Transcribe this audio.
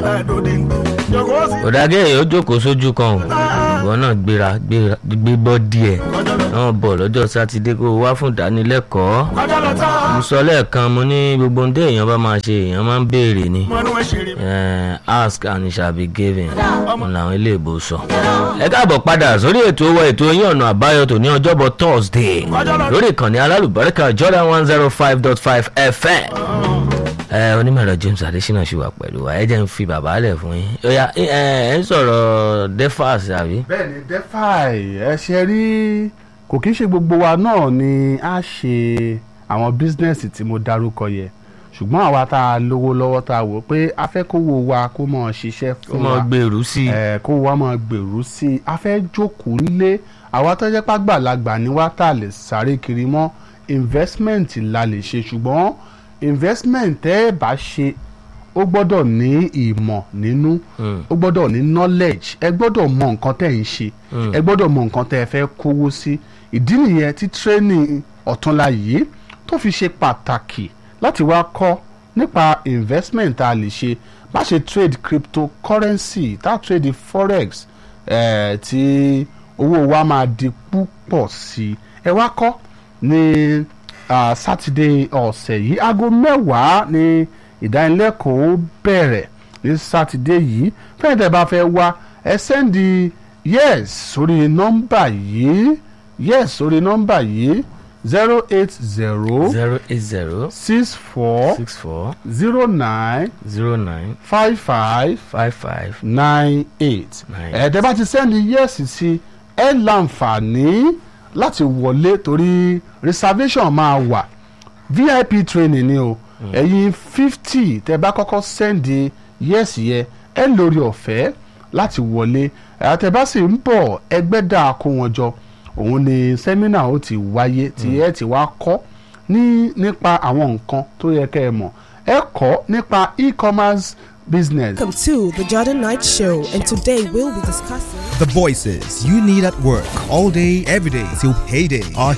òdàgẹ́ yìí ó jókòó sójú kan o ìwọ náà gbéra gbéra gbé bọ́ díẹ̀ náà bọ̀ lọ́jọ́ sátidé kó o wá fún ìdánilẹ́kọ̀ọ́ mo sọ lẹ́ẹ̀kan mo ní gbogbo ohun tí èèyàn bá máa ṣe èèyàn máa ń béèrè ni Eh, ask and it shall be given mo làwọn ilé ìbò sọ. ẹ káàbọ̀ padà sórí ètò owó ètò yín ọ̀nà àbáyọ tòní ọjọ́bọ̀ thursday lórí ìkànnì alálùbáríkà jordan one zero five dot five fm. ẹ onímọ̀rọ̀ james adesina ṣì wà pẹ̀lú wa ẹ jẹ́ ń fi bàbá lẹ̀ fún yín. ó yá ẹ ẹ ń sọ̀rọ̀ defas àbí. bẹ́ẹ̀ni defy ẹ ṣe rí kò kí ń ṣe gbogbo wa náà ni a ṣe àwọn bísínẹ́sì tí mo dárúkọ yẹ ṣùgbọ́n àwa tá a lówó lọ́wọ́ tá a wò pé a fẹ́ kówó wa kó mọ̀ ṣiṣẹ́ ó fún mọ wa gbèrú sí i. ẹ kó wa máa gbèrú sí i a fẹ́ jókòó nílé àwa tó jẹ́ pàgbàlagbà ni wá tá a lè sáré kiri mọ́ investment la lè ṣe ṣùgbọ́n investment tẹ́ ẹ bá ṣe ó gbọ́dọ̀ ní ìmọ̀ nínú ó gbọ́dọ̀ ní knowledge ẹ gbọ́dọ̀ mọ nǹkan tẹ́ ẹ ń ṣe ẹ gbọ́dọ̀ mọ nǹkan tẹ́ ẹ fẹ́ kówó sí ìdí nìyẹn tí training ọ̀túnla yìí tó fi ṣe pàtàkì láti wá kọ́ nípa investment tá a lè ṣe bá ṣe trade cryptocurrency tá a trade forex eh, tí owó wa máa di púpọ̀ sí i ẹ wá kọ́ ní ah, sátidé ọ̀sẹ̀ yìí aago mẹ́wàá ní ìdánilẹ́kọ̀ọ́ bẹ̀rẹ̀ ní sátidé yìí fẹ́ẹ̀ tẹ́ bá fẹ́ wá ẹ sẹ́ndì yes sórí nọ́mbà yìí yes sórí nọ́mbà yìí zero eight zero zero eight zero six four six four zero nine zero nine five five five five nine eight Nine ẹ̀ẹ́dẹ́ bá ti sẹ́ndì yẹ́sì sí ẹ láǹfààní láti wọlé torí reservation máa wà vip training ni o ẹ̀yin fifty tẹ́ bá kọ́kọ́ sẹ́ndì yẹ́sì yẹ ẹ lórí ọ̀fẹ́ láti wọlé àtẹ bá sì ń bọ̀ ẹgbẹ́ dà kó wọn jọ òun ni sẹ́mínà ó ti wáyé tí ẹ ti wá kọ́ ní nípa àwọn nǹkan tó yẹ kẹ́ ẹ mọ̀ ẹ kọ́ nípa e-commerce business Welcome to the Jordan Night Show, and today we'll be discussing. The voices you need at work all day, every day till payday are